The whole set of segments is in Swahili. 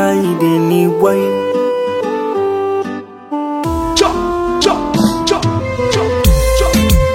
Aideni boy Chop, chop, chop, chop, chop.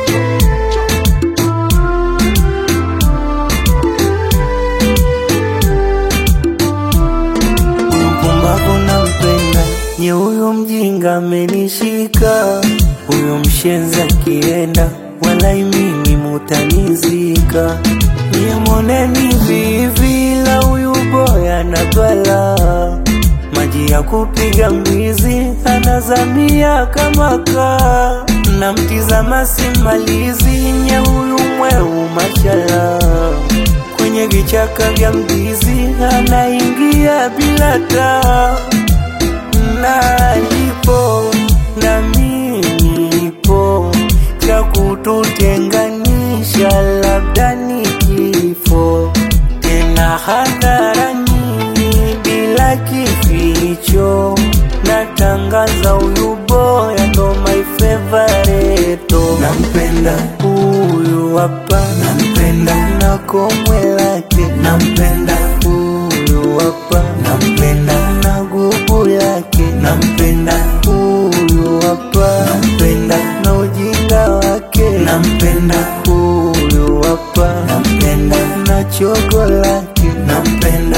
mpumbavu nampenda, nye huyo mjinga amenishika, huyo mshenzi akienda, walai mimi mutanizika. Nye moneni vivi la huyu boya na bala, maji ya kupiga mbizi anazamia kama kaa, namtizama simalizi, nye huyu mweu mashala kwenye vichaka vya mdizi anaingia bila taa, na alipo na mimi nipo, cha kututenganisha labda ni kifo, tena hadharani bila kificho, natangaza huyu boya ndo my favorite, nampenda huyu hapa, nampenda na komwe lake, nampenda huyu hapa, nampenda na gubu lake, nampenda huyu hapa, nampenda na ujinga wake, nampenda huyu hapa, nampenda na chogo lake, nampenda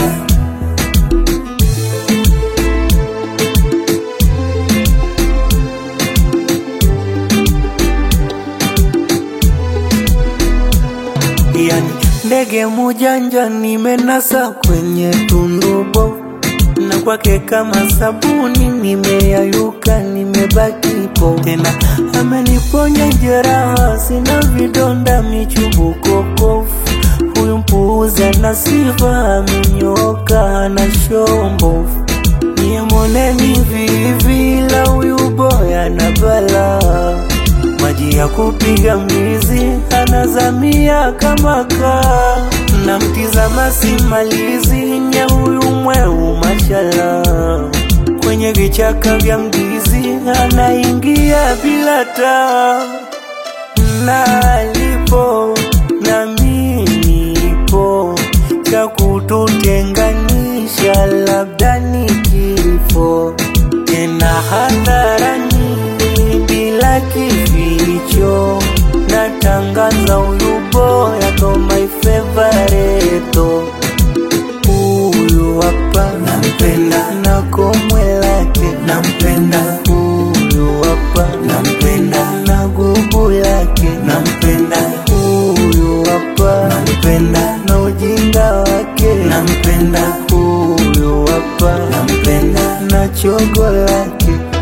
yani ndege mujanja nimenasa kwenye tundubo na kwake kama sabuni nimeyayuka nimebaki po tena ameniponya jeraha sina vidonda michubuko kofu huyu mpuuzi ana sifa amenyoka na shombovu niye moneni vivi la huyu boya na balaa maji ya kupiga mbizi anazamia kama kaa, namtizama simalizi nye huyu mweu mashala, kwenye vichaka vya mdizi anaingia bila taa, na alipo na mimi nipo, cha kututenganisha labda ni kifo, tena hadharani bila kificho, natangaza huyu boya ndo my favorite. Huyu hapa nampenda na komwe lake, nampenda huyu hapa, nampenda na gubu lake, nampenda huyu hapa, nampenda na ujinga wake, nampenda huyu hapa, nampenda na chogo lake